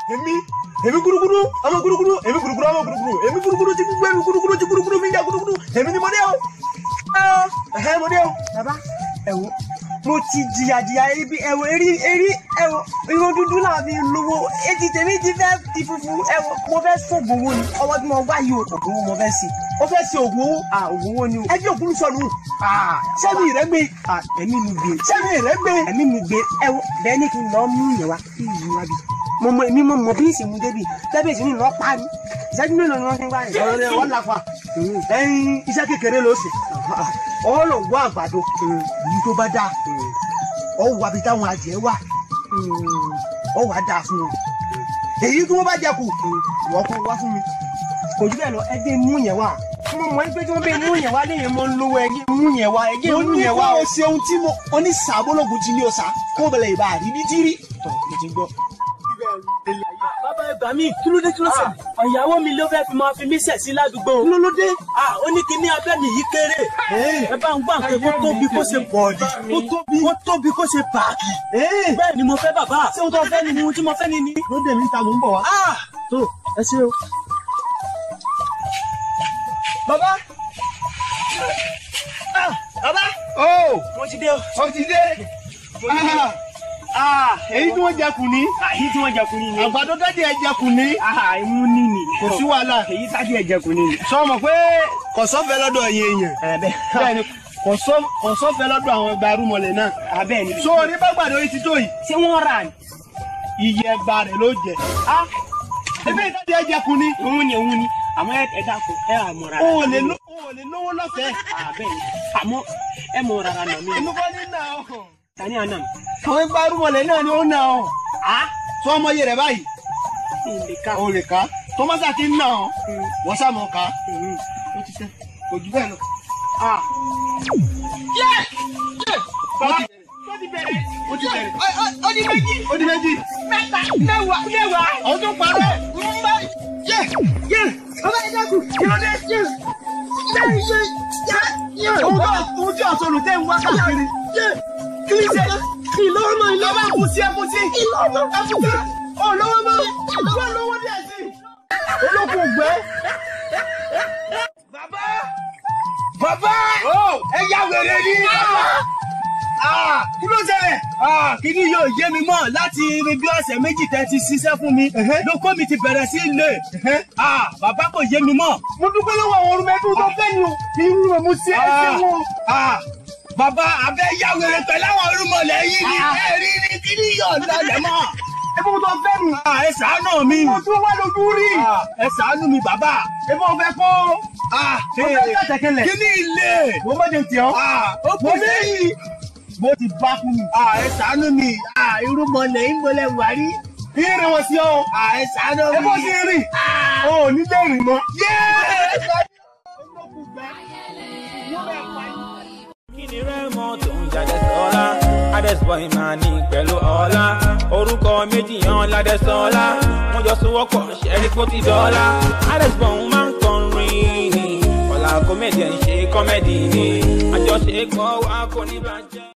èmi èmi gúrúgúrú ọmọ gúrúgúrú èmi gúrúgúrú ọmọ gúrúgúrú èmi gúrúgúrú ti gbogbo èmi gúrúgúrú ti gúrúgúrú mi ń jà gúrúgúrú èmi ni mo dé o ẹhẹ mo dé o bàbá ẹwọ mo ti jìyà jìyà ebi ẹwọ eri eri ẹwọ irun dúdú náà fi lówó etí tèmi ti fẹ́ di funfun ẹwọ mo fẹ́ sọ̀gbọ̀n owó ni ọwọ́ tí mo wá yìí ògùn owó mo fẹ́ sí ó fẹ́ sí ògùn owó à ògùn owó ni o ẹbí ògùn sọnù à sẹ́mi rẹ gbé à ẹ̀mí mi gbé sẹ́mi rẹ gbé ẹ̀mí mi gbé ẹwọ bẹ́ẹ̀ ni kí n lọ mú yẹn wá kí n yí wá bí mo mọ èmi mo mọ bí ìsìnkú débi tẹ́bí ìsìnkú lọ pa ni ìṣẹ́jú mélòó ni wọ́n fi ń gbá yẹn. ọ̀rọ̀ rẹ̀ wọ́n lafa ẹyin iṣẹ́ kékeré ló ṣe ọ lọ wá àgbàdo èyí tó bá dáa ọ wà bí táwọn adìẹ wà ọ wà dáa fún wọn èyí tí wọ́n bá jẹ kù wọ́n kó wá fún mi kò jù bẹ́ẹ̀ lọ ẹgbẹ́ mú yẹn wá mo mọ̀ pé tí wọ́n bẹ mú yẹn wá léyìn mọ́ ń lówó ẹgbẹ́ mú yẹn wá ẹgbẹ́ mú yẹn wá. mo ní kó o ṣe ohun tí mo oníṣàbólógún ti ní o sá kó o bẹ̀rẹ̀ ìbá àríbí tí rí. tọ́ mo ti gbọ́. bàbá ẹgbà mi kí ló dé kí ló ṣe ọ̀yàwó mi ló fẹ́ fi máa fi mí sẹ̀ sí ládùúgbò. kí ló ló dé. ah ó ní kí ní abẹ́ mi yìí kéré. ẹ bá ń gbà pé kó tóbi kó ṣe bọ̀ọ̀dì kó tóbi kó tóbi kó ṣe bàákì. bẹ́ẹ̀ ni mo fẹ́ bàbá. ṣé o tó fẹ́ ni ni ohun tí mo fẹ́ ni ni. ló dé mi ta mò ń bọ̀ wá. ah tó ẹ ṣe o. bàbá bàbá ó mo ti dé o. o ti dé. Ah, èyí tí wọ́n jẹkùn ní. àyí tí wọ́n jẹkun ní ni. àgbàdo dájú ẹ jẹkùn ní. ah imú ní ni. kò sí wàhálà. èyí tájú ẹ jẹkun ní ni. sọ ma pé kọ̀sọ́fẹ́ lọ́dọ̀ yẹn èèyàn. ẹ bẹ́ẹ̀ bẹ́ẹ̀ni kọ̀sọ́- kọ̀sọ́fẹ́ lọ́dọ̀ àwọn ẹgbẹ́ arúmọlẹ̀ náà. abẹ́ ni. so ní bá gbàdo yìí ti tó yìí. ṣé wọ́n rà ní. iye ẹgbàá rẹ̀ ló jẹ. ah ebi ìdájọ ẹ jẹkùn ní. òun ni òun ni àmọ́ ẹ ẹ dákun ẹ à mọ̀ rárá. o ò lè ló- o ò lè lówó lọ́fẹ̀ẹ́. abẹ́ ni àmọ́ ẹ mọ̀ rárá nà mí. inú kọ́ ní nà ọ́. tani àná mi. àwọn ẹgbẹ́ arúmọlẹ̀ náà ni ó nà ọ́. ah sọ ọmọ yẹ rẹ̀ báyìí. ìlè ká. o lè ká tọ́mọ́sá ti ń nà ọ́. wọ́n sá mọ̀ ká. Mm. ó ti tẹ́ kò jù bẹ́ẹ̀ lọ. ah ó ti bẹ̀rẹ̀. ó ti bẹ̀rẹ̀. ó di méjì. ó di méjì. mẹ́ta mẹ́wàá mẹ́wàá. àwọn tó parẹ́. yé yé bàbá ẹ dákun kí ló dé. yé yé yé. òun tó òun tí ọ̀sọ̀rọ̀ tẹ́ ń wá káàkiri. yé kí ni ṣe. ìlọ́wọ́ mọ́ ìlọ́wọ́ ẹ̀kú sí ẹ̀kú sí. ìlọ́wọ́ mọ́ ẹ̀kú sí. olówó mọ́ ìlọ́wọ́ lówó díẹ̀ sí. olókùn gbẹ́. bàbá bàbá ẹ yá wèrè ní. kí ló ṣẹlẹ̀. kíní yóò yé mi mọ́ láti irin bí ọ̀sẹ̀ méjì tẹ́ ti ṣiṣẹ́ fún mi lóko mi ti bẹ̀rẹ̀ sí ilé bàbá kò yé mi mọ́. mo dúpẹ́ lọ́wọ́ àwọn orúmẹ́tò tó fẹ́ ni o. irú rẹ̀ mo ṣe é ṣe wọn. Ah, bàbá abẹ́ yá wèrè pẹ̀lú àwọn irúmọlẹ̀ yìí ni ẹ rí ni kíní yóò lọlẹ̀ mọ́. ebi mo tó fẹ́ nu. Ah, ẹ ṣàánú mi mo tún wá lójú rí. Ah, ẹ ṣàánú mi bàbá. ebi mo fẹ́ kó. Ah, mo fẹ́ kẹ́tẹ̀kẹ́lẹ̀. kíní ilé. mo má jẹ tiẹ̀ ọ́. Ah, ó kù mo ní sẹ́yìn. mo ti bá fún mi. Ah, ẹ ṣàánú mi. Ah, irúmọlẹ̀ ń gbọ́lẹ̀ wà rí. ìrìn wọn sí ọ. Ah, ẹ ṣàánú mi. ebi mo ti rìn. o ò ní lè rìn mọ́. kíni rẹ́mọ̀ tó ń jáde sọ́lá adẹ́sọ̀ ìmàní pẹ̀lú ọ̀la orúkọ méjì yan ládẹ́sọ́lá wọ́n jọ sowọ́pọ̀ ṣẹ́rí kó ti dọ́là adẹ́sọ̀ ń máa ń kọrin ọ̀la kọ́mẹ́dì ẹ̀ ń ṣe kọ́mẹ́dì ni àjọṣe pọ̀ wá kò ní bàjẹ́.